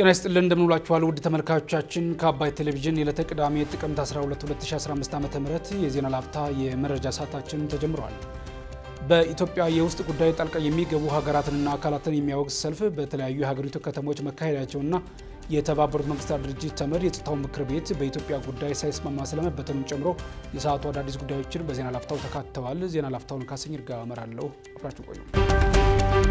ጤና ይስጥልን እንደምንውላችኋል ውድ ተመልካቾቻችን ከአባይ ቴሌቪዥን የዕለተ ቅዳሜ ጥቅምት 12 2015 ዓ ም የዜና ላፍታ የመረጃ ሰዓታችን ተጀምሯል። በኢትዮጵያ የውስጥ ጉዳይ ጣልቃ የሚገቡ ሀገራትንና አካላትን የሚያወግዝ ሰልፍ በተለያዩ የሀገሪቱ ከተሞች መካሄዳቸውና የተባበሩት መንግስታት ድርጅት ተመድ የጸጥታው ምክር ቤት በኢትዮጵያ ጉዳይ ሳይስማማ ስለመበተኑን ጨምሮ የሰዓቱ አዳዲስ ጉዳዮችን በዜና ላፍታው ተካተዋል። ዜና ላፍታውን ካሰኝ እርጋ እመራለሁ። አብራችሁ ቆዩ።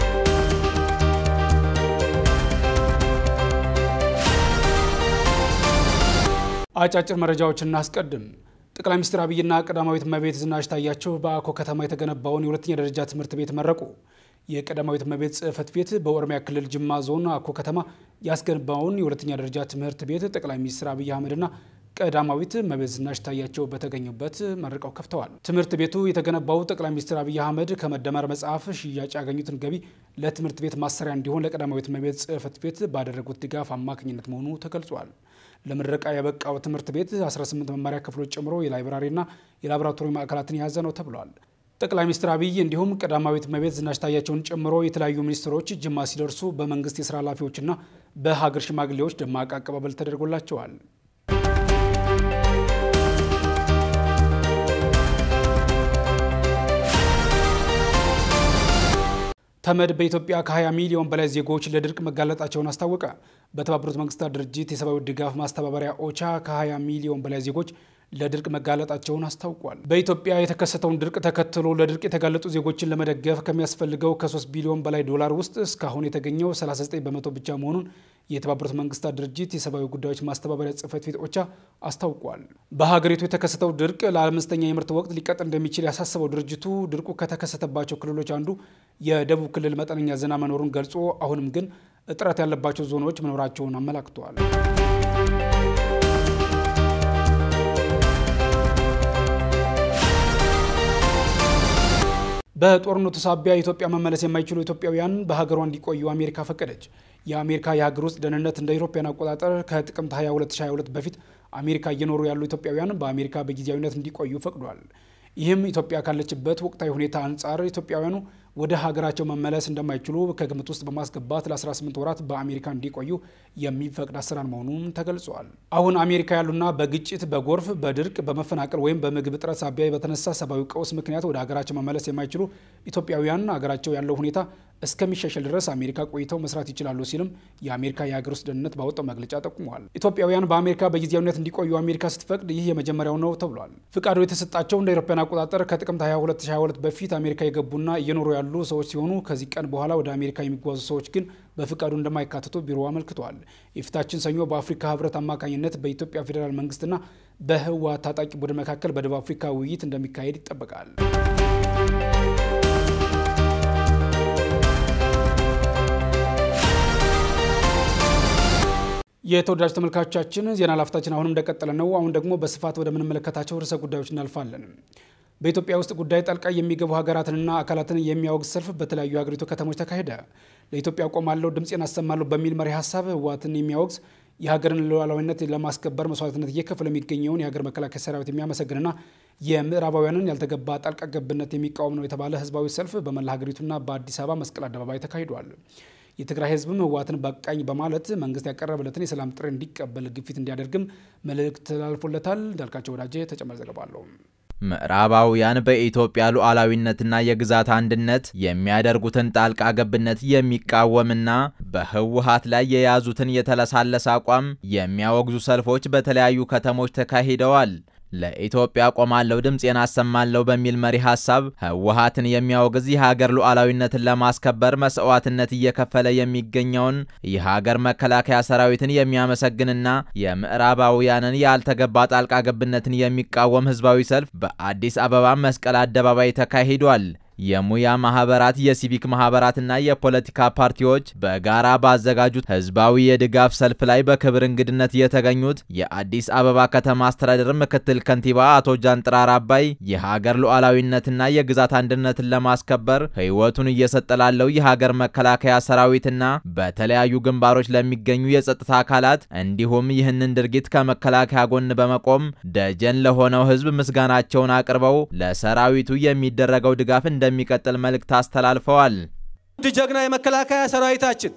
አጫጭር መረጃዎችን እናስቀድም። ጠቅላይ ሚኒስትር አብይና ቀዳማዊት እመቤት ዝናሽ ታያቸው በአኮ ከተማ የተገነባውን የሁለተኛ ደረጃ ትምህርት ቤት መረቁ። የቀዳማዊት እመቤት ጽሕፈት ቤት በኦሮሚያ ክልል ጅማ ዞን አኮ ከተማ ያስገነባውን የሁለተኛ ደረጃ ትምህርት ቤት ጠቅላይ ሚኒስትር አብይ አህመድና ቀዳማዊት እመቤት ዝናሽ ታያቸው በተገኙበት መርቀው ከፍተዋል። ትምህርት ቤቱ የተገነባው ጠቅላይ ሚኒስትር አብይ አህመድ ከመደመር መጽሐፍ ሽያጭ ያገኙትን ገቢ ለትምህርት ቤት ማሰሪያ እንዲሆን ለቀዳማዊት እመቤት ጽሕፈት ቤት ባደረጉት ድጋፍ አማካኝነት መሆኑ ተገልጿል። ለምረቃ የበቃው ትምህርት ቤት 18 መማሪያ ክፍሎች ጨምሮ የላይብራሪና የላቦራቶሪ ማዕከላትን የያዘ ነው ተብሏል። ጠቅላይ ሚኒስትር አብይ እንዲሁም ቀዳማዊት እመቤት ዝናሽ ታያቸውን ጨምሮ የተለያዩ ሚኒስትሮች ጅማ ሲደርሱ በመንግስት የስራ ኃላፊዎችና በሀገር ሽማግሌዎች ደማቅ አቀባበል ተደርጎላቸዋል። ተመድ በኢትዮጵያ ከ20 ሚሊዮን በላይ ዜጎች ለድርቅ መጋለጣቸውን አስታወቀ። በተባበሩት መንግስታት ድርጅት የሰብአዊ ድጋፍ ማስተባበሪያ ኦቻ ከ20 ሚሊዮን በላይ ዜጎች ለድርቅ መጋለጣቸውን አስታውቋል። በኢትዮጵያ የተከሰተውን ድርቅ ተከትሎ ለድርቅ የተጋለጡ ዜጎችን ለመደገፍ ከሚያስፈልገው ከ3 ቢሊዮን በላይ ዶላር ውስጥ እስካሁን የተገኘው 39 በመቶ ብቻ መሆኑን የተባበሩት መንግስታት ድርጅት የሰብአዊ ጉዳዮች ማስተባበሪያ ጽህፈት ቤት ኦቻ አስታውቋል። በሀገሪቱ የተከሰተው ድርቅ ለአምስተኛ የምርት ወቅት ሊቀጥል እንደሚችል ያሳሰበው ድርጅቱ ድርቁ ከተከሰተባቸው ክልሎች አንዱ የደቡብ ክልል መጠነኛ ዝናብ መኖሩን ገልጾ አሁንም ግን እጥረት ያለባቸው ዞኖች መኖራቸውን አመላክተዋል። በጦርነቱ ሳቢያ ኢትዮጵያ መመለስ የማይችሉ ኢትዮጵያውያን በሀገሯ እንዲቆዩ አሜሪካ ፈቀደች። የአሜሪካ የሀገር ውስጥ ደህንነት እንደ አውሮፓውያን አቆጣጠር ከጥቅምት 22 2022 በፊት አሜሪካ እየኖሩ ያሉ ኢትዮጵያውያን በአሜሪካ በጊዜያዊነት እንዲቆዩ ፈቅዷል። ይህም ኢትዮጵያ ካለችበት ወቅታዊ ሁኔታ አንጻር ኢትዮጵያውያኑ ወደ ሀገራቸው መመለስ እንደማይችሉ ከግምት ውስጥ በማስገባት ለ18 ወራት በአሜሪካ እንዲቆዩ የሚፈቅድ አሰራር መሆኑን ተገልጿል። አሁን አሜሪካ ያሉና በግጭት፣ በጎርፍ፣ በድርቅ፣ በመፈናቀል ወይም በምግብ እጥረት ሳቢያ በተነሳ ሰብአዊ ቀውስ ምክንያት ወደ ሀገራቸው መመለስ የማይችሉ ኢትዮጵያውያን ሀገራቸው ያለው ሁኔታ እስከሚሻሻል ድረስ አሜሪካ ቆይተው መስራት ይችላሉ ሲልም የአሜሪካ የሀገር ውስጥ ደህንነት ባወጣው መግለጫ ጠቁመዋል። ኢትዮጵያውያን በአሜሪካ በጊዜያዊነት እንዲቆዩ አሜሪካ ስትፈቅድ ይህ የመጀመሪያው ነው ተብሏል። ፍቃዱ የተሰጣቸው እንደ አውሮፓውያን አቆጣጠር ከጥቅምት 22 2022 በፊት አሜሪካ የገቡና እየኖሩ ያሉ ሰዎች ሲሆኑ ከዚህ ቀን በኋላ ወደ አሜሪካ የሚጓዙ ሰዎች ግን በፍቃዱ እንደማይካተቱ ቢሮ አመልክተዋል። የፊታችን ሰኞ በአፍሪካ ህብረት አማካኝነት በኢትዮጵያ ፌዴራል መንግስትና በህወሓት ታጣቂ ቡድን መካከል በደቡብ አፍሪካ ውይይት እንደሚካሄድ ይጠበቃል። የተወዳጅ ተመልካቾቻችን ዜና ላፍታችን አሁንም እንደቀጠለ ነው። አሁን ደግሞ በስፋት ወደምንመለከታቸው ርዕሰ ጉዳዮች እናልፋለን። በኢትዮጵያ ውስጥ ጉዳይ ጣልቃ የሚገቡ ሀገራትንና አካላትን የሚያወግዝ ሰልፍ በተለያዩ የሀገሪቱ ከተሞች ተካሄደ። ለኢትዮጵያ ቆማለሁ፣ ድምፄን አሰማለሁ በሚል መሪ ሀሳብ ህወሓትን የሚያወግዝ የሀገርን ሉዓላዊነት ለማስከበር መስዋዕትነት እየከፈለ የሚገኘውን የሀገር መከላከያ ሰራዊት የሚያመሰግንና የምዕራባውያንን ያልተገባ ጣልቃ ገብነት የሚቃወም ነው የተባለ ህዝባዊ ሰልፍ በመላ ሀገሪቱና በአዲስ አበባ መስቀል አደባባይ ተካሂዷል። የትግራይ ህዝብም ህወሓትን በቃኝ በማለት መንግስት ያቀረበለትን የሰላም ጥሪ እንዲቀበል ግፊት እንዲያደርግም መልእክት ተላልፎለታል። እንዳልካቸው ወዳጄ ተጨማሪ ዘገባ አለው። ምዕራባውያን በኢትዮጵያ ሉዓላዊነትና የግዛት አንድነት የሚያደርጉትን ጣልቃ ገብነት የሚቃወምና በህወሓት ላይ የያዙትን የተለሳለሰ አቋም የሚያወግዙ ሰልፎች በተለያዩ ከተሞች ተካሂደዋል። ለኢትዮጵያ ቆማለሁ ድምፄን አሰማለሁ በሚል መሪ ሀሳብ ህወሓትን የሚያወግዝ የሀገር ሉዓላዊነትን ለማስከበር መስዋዕትነት እየከፈለ የሚገኘውን የሀገር መከላከያ ሰራዊትን የሚያመሰግንና የምዕራባውያንን ያልተገባ ጣልቃ ገብነትን የሚቃወም ህዝባዊ ሰልፍ በአዲስ አበባ መስቀል አደባባይ ተካሂዷል። የሙያ ማህበራት፣ የሲቪክ ማህበራትና የፖለቲካ ፓርቲዎች በጋራ ባዘጋጁት ህዝባዊ የድጋፍ ሰልፍ ላይ በክብር እንግድነት የተገኙት የአዲስ አበባ ከተማ አስተዳደር ምክትል ከንቲባ አቶ ጃንጥራር አባይ የሀገር ሉዓላዊነትና የግዛት አንድነትን ለማስከበር ህይወቱን እየሰጠ ላለው የሀገር መከላከያ ሰራዊትና በተለያዩ ግንባሮች ለሚገኙ የጸጥታ አካላት እንዲሁም ይህንን ድርጊት ከመከላከያ ጎን በመቆም ደጀን ለሆነው ህዝብ ምስጋናቸውን አቅርበው ለሰራዊቱ የሚደረገው ድጋፍ እንደ የሚቀጥል መልእክት አስተላልፈዋል። ውድ ጀግና የመከላከያ ሰራዊታችን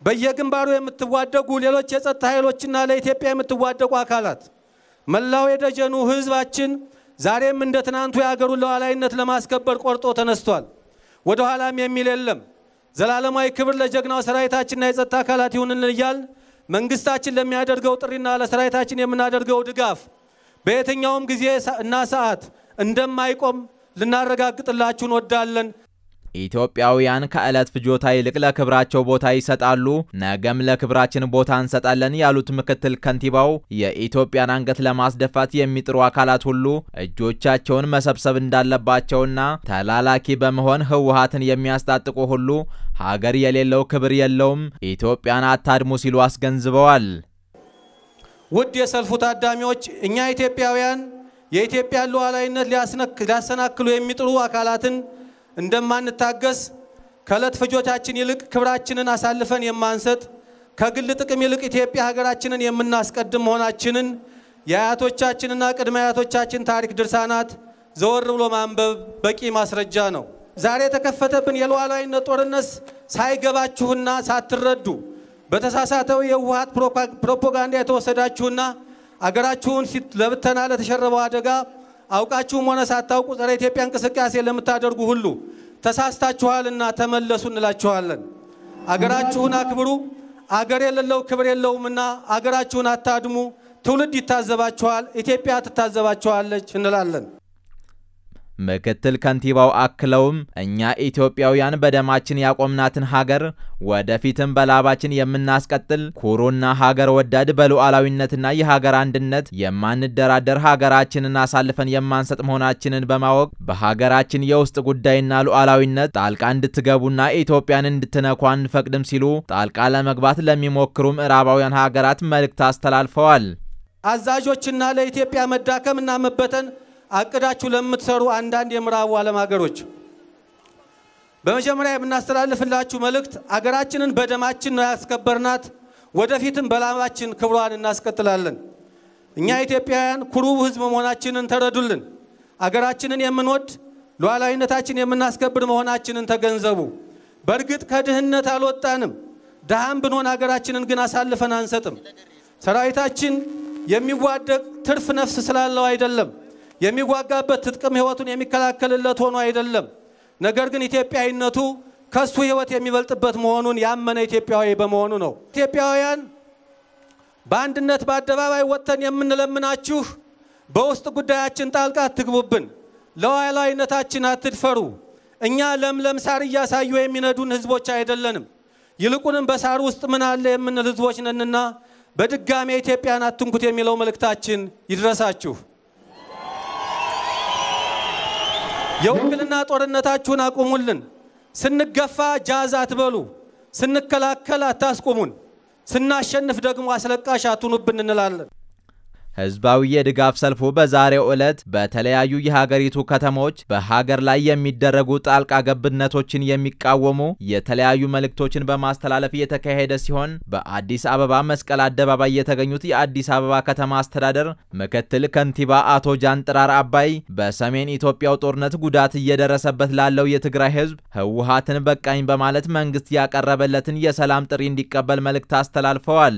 በየግንባሩ የምትዋደጉ ሌሎች የጸጥታ ኃይሎችና ለኢትዮጵያ የምትዋደቁ አካላት መላው የደጀኑ ህዝባችን ዛሬም እንደ ትናንቱ የአገሩን ሉዓላዊነት ለማስከበር ቆርጦ ተነስቷል። ወደ ኋላም የሚል የለም። ዘላለማዊ ክብር ለጀግናው ሰራዊታችንና የጸጥታ አካላት ይሁንልን እያልን መንግስታችን ለሚያደርገው ጥሪና ለሰራዊታችን የምናደርገው ድጋፍ በየትኛውም ጊዜ እና ሰዓት እንደማይቆም ልናረጋግጥላችሁ እንወዳለን። ኢትዮጵያውያን ከዕለት ፍጆታ ይልቅ ለክብራቸው ቦታ ይሰጣሉ፣ ነገም ለክብራችን ቦታ እንሰጣለን ያሉት ምክትል ከንቲባው የኢትዮጵያን አንገት ለማስደፋት የሚጥሩ አካላት ሁሉ እጆቻቸውን መሰብሰብ እንዳለባቸውና ተላላኪ በመሆን ህወሓትን የሚያስታጥቁ ሁሉ ሀገር የሌለው ክብር የለውም፣ ኢትዮጵያን አታድሙ ሲሉ አስገንዝበዋል። ውድ የሰልፉ ታዳሚዎች፣ እኛ ኢትዮጵያውያን የኢትዮጵያን ሉዓላዊነት ሊያሰናክሉ የሚጥሩ አካላትን እንደማንታገስ ከዕለት ፍጆታችን ይልቅ ክብራችንን አሳልፈን የማንሰጥ ከግል ጥቅም ይልቅ ኢትዮጵያ ሀገራችንን የምናስቀድም መሆናችንን የአያቶቻችንና ቅድመ አያቶቻችን ታሪክ ድርሳናት ዘወር ብሎ ማንበብ በቂ ማስረጃ ነው። ዛሬ የተከፈተብን የሉዓላዊነት ጦርነት ሳይገባችሁና ሳትረዱ በተሳሳተው የህወሓት ፕሮፓጋንዳ የተወሰዳችሁና አገራችሁን ለብተና ለተሸረበው አደጋ አውቃችሁም ሆነ ሳታውቁ ጸረ ኢትዮጵያ እንቅስቃሴ ለምታደርጉ ሁሉ ተሳስታችኋልና ተመለሱ እንላችኋለን። አገራችሁን አክብሩ። አገር የሌለው ክብር የለውምና አገራችሁን አታድሙ። ትውልድ ይታዘባችኋል፣ ኢትዮጵያ ትታዘባችኋለች እንላለን። ምክትል ከንቲባው አክለውም እኛ ኢትዮጵያውያን በደማችን ያቆምናትን ሀገር ወደፊትም በላባችን የምናስቀጥል ኩሩና ሀገር ወዳድ በሉዓላዊነትና የሀገር አንድነት የማንደራደር ሀገራችንን አሳልፈን የማንሰጥ መሆናችንን በማወቅ በሀገራችን የውስጥ ጉዳይና ሉዓላዊነት ጣልቃ እንድትገቡና ኢትዮጵያን እንድትነኩ አንፈቅድም ሲሉ ጣልቃ ለመግባት ለሚሞክሩ ምዕራባውያን ሀገራት መልእክት አስተላልፈዋል። አዛዦችና ለኢትዮጵያ መዳከምና መበተን አቅዳችሁ ለምትሰሩ አንዳንድ የምዕራቡ ዓለም ሀገሮች በመጀመሪያ የምናስተላልፍላችሁ መልእክት አገራችንን በደማችን ነው ያስከበርናት፣ ወደፊትም በላባችን ክብሯን እናስቀጥላለን። እኛ ኢትዮጵያውያን ኩሩ ሕዝብ መሆናችንን ተረዱልን። አገራችንን የምንወድ ሉዓላዊነታችን የምናስከብር መሆናችንን ተገንዘቡ። በእርግጥ ከድህነት አልወጣንም። ድሃም ብንሆን አገራችንን ግን አሳልፈን አንሰጥም። ሰራዊታችን የሚዋደቅ ትርፍ ነፍስ ስላለው አይደለም የሚዋጋበት ትጥቅም ህይወቱን የሚከላከልለት ሆኖ አይደለም። ነገር ግን ኢትዮጵያዊነቱ ከሱ ህይወት የሚበልጥበት መሆኑን ያመነ ኢትዮጵያዊ በመሆኑ ነው። ኢትዮጵያውያን በአንድነት በአደባባይ ወጥተን የምንለምናችሁ በውስጥ ጉዳያችን ጣልቃ አትግቡብን፣ ለሉዓላዊነታችን አትድፈሩ። እኛ ለምለም ሳር እያሳዩ የሚነዱን ህዝቦች አይደለንም። ይልቁንም በሳር ውስጥ ምን አለ የምንል ህዝቦች ነንና በድጋሜ ኢትዮጵያን አትንኩት የሚለው መልእክታችን ይድረሳችሁ። የውክልና ጦርነታችሁን አቁሙልን። ስንገፋ ጃዝ አትበሉ፣ ስንከላከል አታስቁሙን፣ ስናሸንፍ ደግሞ አስለቃሽ አትኑብን እንላለን። ህዝባዊ የድጋፍ ሰልፉ በዛሬው ዕለት በተለያዩ የሀገሪቱ ከተሞች በሀገር ላይ የሚደረጉ ጣልቃ ገብነቶችን የሚቃወሙ የተለያዩ መልእክቶችን በማስተላለፍ የተካሄደ ሲሆን በአዲስ አበባ መስቀል አደባባይ የተገኙት የአዲስ አበባ ከተማ አስተዳደር ምክትል ከንቲባ አቶ ጃንጥራር አባይ በሰሜን ኢትዮጵያው ጦርነት ጉዳት እየደረሰበት ላለው የትግራይ ህዝብ ህወሓትን በቃኝ በማለት መንግስት ያቀረበለትን የሰላም ጥሪ እንዲቀበል መልእክት አስተላልፈዋል።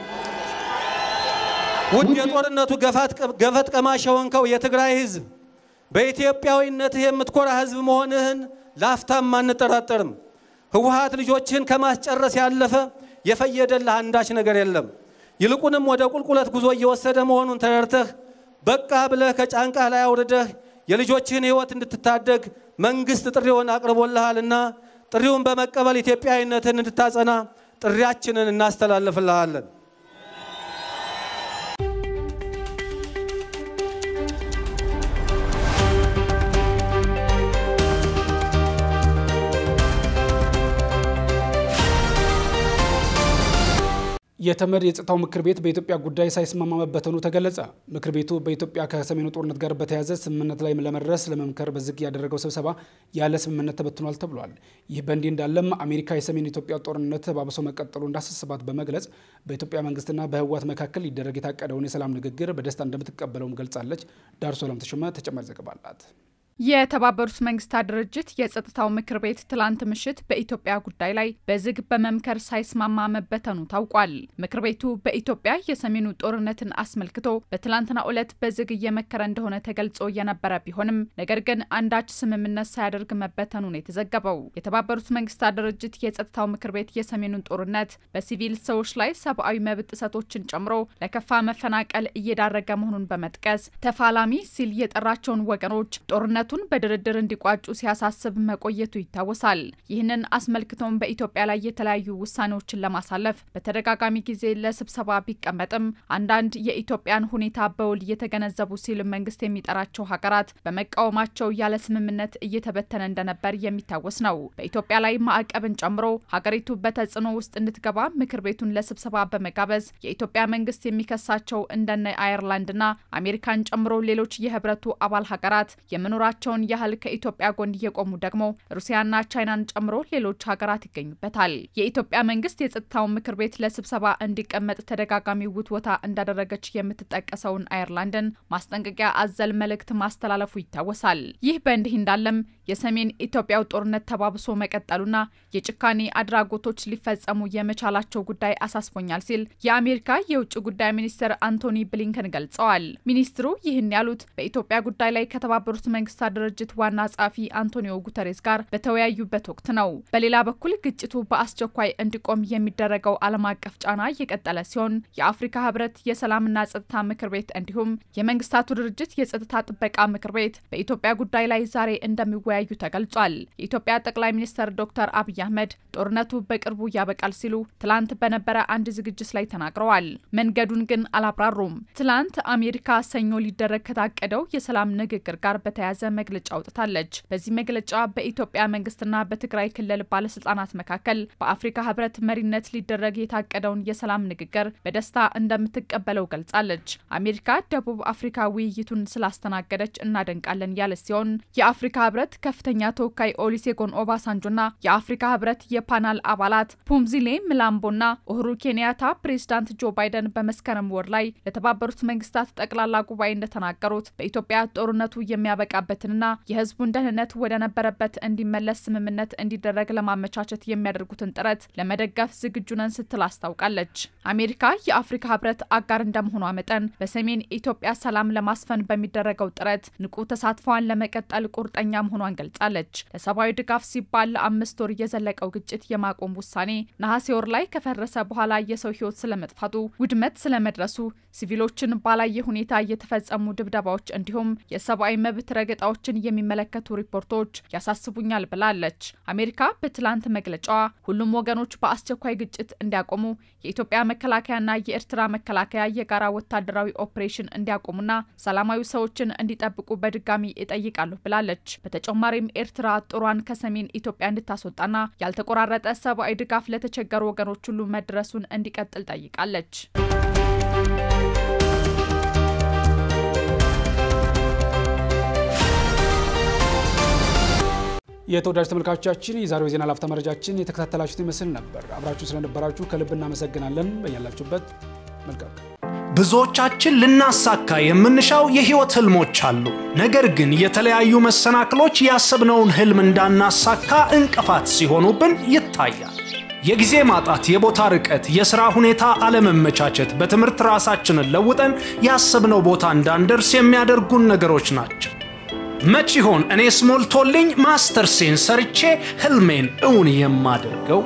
ውድ የጦርነቱ ገፈት ቀማሽ የሆንከው የትግራይ ህዝብ በኢትዮጵያዊነትህ የምትኮራ ህዝብ መሆንህን ላፍታም አንጠራጠርም። ህወሓት ልጆችህን ከማስጨረስ ያለፈ የፈየደልህ አንዳች ነገር የለም። ይልቁንም ወደ ቁልቁለት ጉዞ እየወሰደ መሆኑን ተረድተህ በቃ ብለህ ከጫንቃህ ላይ አውርደህ የልጆችህን ህይወት እንድትታደግ መንግስት ጥሪውን አቅርቦልሃልና ጥሪውን በመቀበል ኢትዮጵያዊነትህን እንድታጸና ጥሪያችንን እናስተላልፍልሃለን። የተመድ የጸጥታው ምክር ቤት በኢትዮጵያ ጉዳይ ሳይስማማ መበተኑ ተገለጸ። ምክር ቤቱ በኢትዮጵያ ከሰሜኑ ጦርነት ጋር በተያያዘ ስምምነት ላይ ለመድረስ ለመምከር በዝግ ያደረገው ስብሰባ ያለ ስምምነት ተበትኗል ተብሏል። ይህ በእንዲህ እንዳለም አሜሪካ የሰሜን ኢትዮጵያ ጦርነት ተባብሶ መቀጠሉ እንዳሳሰባት በመግለጽ በኢትዮጵያ መንግስትና በህወሓት መካከል ሊደረግ የታቀደውን የሰላም ንግግር በደስታ እንደምትቀበለውም ገልጻለች። ዳር ሶላም ተሾመ ተጨማሪ ዘገባ አላት። የተባበሩት መንግስታት ድርጅት የጸጥታው ምክር ቤት ትላንት ምሽት በኢትዮጵያ ጉዳይ ላይ በዝግ በመምከር ሳይስማማ መበተኑ ታውቋል። ምክር ቤቱ በኢትዮጵያ የሰሜኑ ጦርነትን አስመልክቶ በትላንትናው ዕለት በዝግ እየመከረ እንደሆነ ተገልጾ የነበረ ቢሆንም ነገር ግን አንዳች ስምምነት ሳያደርግ መበተኑ ነው የተዘገበው። የተባበሩት መንግስታት ድርጅት የጸጥታው ምክር ቤት የሰሜኑን ጦርነት በሲቪል ሰዎች ላይ ሰብአዊ መብት ጥሰቶችን ጨምሮ ለከፋ መፈናቀል እየዳረገ መሆኑን በመጥቀስ ተፋላሚ ሲል የጠራቸውን ወገኖች ጦርነቱን በድርድር እንዲቋጩ ሲያሳስብ መቆየቱ ይታወሳል። ይህንን አስመልክቶም በኢትዮጵያ ላይ የተለያዩ ውሳኔዎችን ለማሳለፍ በተደጋጋሚ ጊዜ ለስብሰባ ቢቀመጥም አንዳንድ የኢትዮጵያን ሁኔታ በውል እየተገነዘቡ ሲል መንግስት የሚጠራቸው ሀገራት በመቃወማቸው ያለ ስምምነት እየተበተነ እንደነበር የሚታወስ ነው። በኢትዮጵያ ላይ ማዕቀብን ጨምሮ ሀገሪቱ በተጽዕኖ ውስጥ እንድትገባ ምክር ቤቱን ለስብሰባ በመጋበዝ የኢትዮጵያ መንግስት የሚከሳቸው እንደነ አየርላንድና አሜሪካን ጨምሮ ሌሎች የህብረቱ አባል ሀገራት የመኖራቸውን ያህል ከኢትዮጵያ ጎን እየቆሙ ደግሞ ሩሲያና ቻይናን ጨምሮ ሌሎች ሀገራት ይገኙበታል። የኢትዮጵያ መንግስት የጸጥታውን ምክር ቤት ለስብሰባ እንዲቀመጥ ተደጋጋሚ ውትወታ እንዳደረገች የምትጠቀሰውን አየርላንድን ማስጠንቀቂያ አዘል መልእክት ማስተላለፉ ይታወሳል። ይህ በእንዲህ እንዳለም የሰሜን ኢትዮጵያው ጦርነት ተባብሶ መቀጠሉና የጭካኔ አድራጎቶች ሊፈጸሙ የመቻላቸው ጉዳይ አሳስቦኛል ሲል የአሜሪካ የውጭ ጉዳይ ሚኒስትር አንቶኒ ብሊንከን ገልጸዋል። ሚኒስትሩ ይህን ያሉት በኢትዮጵያ ጉዳይ ላይ ከተባበሩት መንግስታት ድርጅት ዋና ጸሐፊ አንቶኒዮ ጉተሬስ ጋር በተወያዩበት ወቅት ነው። በሌላ በኩል ግጭቱ በአስቸኳይ እንዲቆም የሚደረገው ዓለም አቀፍ ጫና እየቀጠለ ሲሆን የአፍሪካ ህብረት የሰላምና ጸጥታ ምክር ቤት እንዲሁም የመንግስታቱ ድርጅት የጸጥታ ጥበቃ ምክር ቤት በኢትዮጵያ ጉዳይ ላይ ዛሬ እንደሚወያዩ ተገልጿል። የኢትዮጵያ ጠቅላይ ሚኒስትር ዶክተር አብይ አህመድ ጦርነቱ በቅርቡ ያበቃል ሲሉ ትላንት በነበረ አንድ ዝግጅት ላይ ተናግረዋል። መንገዱን ግን አላብራሩም። ትላንት አሜሪካ ሰኞ ሊደረግ ከታቀደው የሰላም ንግግር ጋር በተያያዘ መግለጫ አውጥታለች። በዚህ መግለጫ በኢትዮጵያ መንግስትና በትግራይ ክልል ባለስልጣናት መካከል በአፍሪካ ህብረት መሪነት ሊደረግ የታቀደውን የሰላም ንግግር በደስታ እንደምትቀበለው ገልጻለች። አሜሪካ ደቡብ አፍሪካ ውይይቱን ስላስተናገደች እናደንቃለን ያለ ሲሆን የአፍሪካ ህብረት ከፍተኛ ተወካይ ኦሊሴጎን ኦባሳንጆና የአፍሪካ ህብረት የፓናል አባላት ፑምዚሌ ምላምቦና ኡሁሩ ኬንያታ ፕሬዚዳንት ጆ ባይደን በመስከረም ወር ላይ ለተባበሩት መንግስታት ጠቅላላ ጉባኤ እንደተናገሩት በኢትዮጵያ ጦርነቱ የሚያበቃበትንና የህዝቡን ደህንነት ወደ ነበረበት እንዲመለስ ስምምነት እንዲደረግ ለማመቻቸት የሚያደርጉትን ጥረት ለመደገፍ ዝግጁ ነን ስትል አስታውቃለች። አሜሪካ የአፍሪካ ህብረት አጋር እንደመሆኗ መጠን በሰሜን ኢትዮጵያ ሰላም ለማስፈን በሚደረገው ጥረት ንቁ ተሳትፏን ለመቀጠል ቁርጠኛ መሆኗን ገልጻለች። ለሰብአዊ ድጋፍ ሲባል ለአምስት ወር የዘለቀው ግጭት የማቆም ውሳኔ ነሐሴ ወር ላይ ከፈረሰ በኋላ የሰው ህይወት ስለመጥፋቱ፣ ውድመት ስለመድረሱ፣ ሲቪሎችን ባላየ ሁኔታ የተፈጸሙ ድብደባዎች እንዲሁም የሰብአዊ መብት ረገጣዎችን የሚመለከቱ ሪፖርቶች ያሳስቡኛል ብላለች። አሜሪካ በትላንት መግለጫዋ ሁሉም ወገኖች በአስቸኳይ ግጭት እንዲያቆሙ የኢትዮጵያ መከላከያና የኤርትራ መከላከያ የጋራ ወታደራዊ ኦፕሬሽን እንዲያቆሙና ሰላማዊ ሰዎችን እንዲጠብቁ በድጋሚ እጠይቃለሁ ብላለች። በተጨማሪም ኤርትራ ጦሯን ከሰሜን ኢትዮጵያ እንድታስወጣና ያልተቆራረጠ ሰብአዊ ድጋፍ ለተቸገሩ ወገኖች ሁሉ መድረሱን እንዲቀጥል ጠይቃለች። የተወዳጅ ተመልካቾቻችን የዛሬው የዜና ላፍታ መረጃችን የተከታተላችሁት ይመስል ነበር። አብራችሁ ስለነበራችሁ ከልብ እናመሰግናለን። በያላችሁበት መልካም ብዙዎቻችን ልናሳካ የምንሻው የህይወት ህልሞች አሉ። ነገር ግን የተለያዩ መሰናክሎች ያሰብነውን ህልም እንዳናሳካ እንቅፋት ሲሆኑብን ይታያል። የጊዜ ማጣት፣ የቦታ ርቀት፣ የሥራ ሁኔታ አለመመቻቸት፣ በትምህርት ራሳችንን ለውጠን ያሰብነው ቦታ እንዳንደርስ የሚያደርጉን ነገሮች ናቸው። መች ይሆን እኔስ ሞልቶልኝ ማስተርሴን ሰርቼ ህልሜን እውን የማደርገው?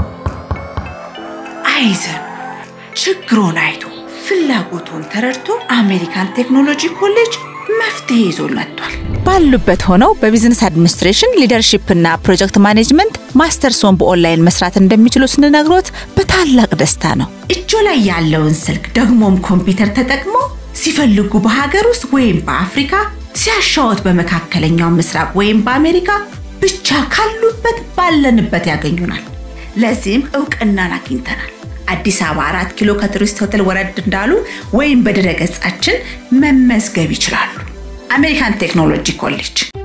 አይዘን ችግሮን አይቶ ፍላጎቱን ተረድቶ አሜሪካን ቴክኖሎጂ ኮሌጅ መፍትሄ ይዞ መጥቷል። ባሉበት ሆነው በቢዝነስ አድሚኒስትሬሽን ሊደርሺፕ እና ፕሮጀክት ማኔጅመንት ማስተርሶን በኦንላይን መስራት እንደሚችሉ ስንነግሮት በታላቅ ደስታ ነው። እጆ ላይ ያለውን ስልክ ደግሞም ኮምፒውተር ተጠቅሞ ሲፈልጉ በሀገር ውስጥ ወይም በአፍሪካ ሲያሻወት በመካከለኛው ምስራቅ ወይም በአሜሪካ ብቻ ካሉበት ባለንበት ያገኙናል። ለዚህም እውቅናን አግኝተናል። አዲስ አበባ አራት ኪሎ ከቱሪስት ሆቴል ወረድ እንዳሉ ወይም በድረ ገጻችን መመዝገብ ይችላሉ። አሜሪካን ቴክኖሎጂ ኮሌጅ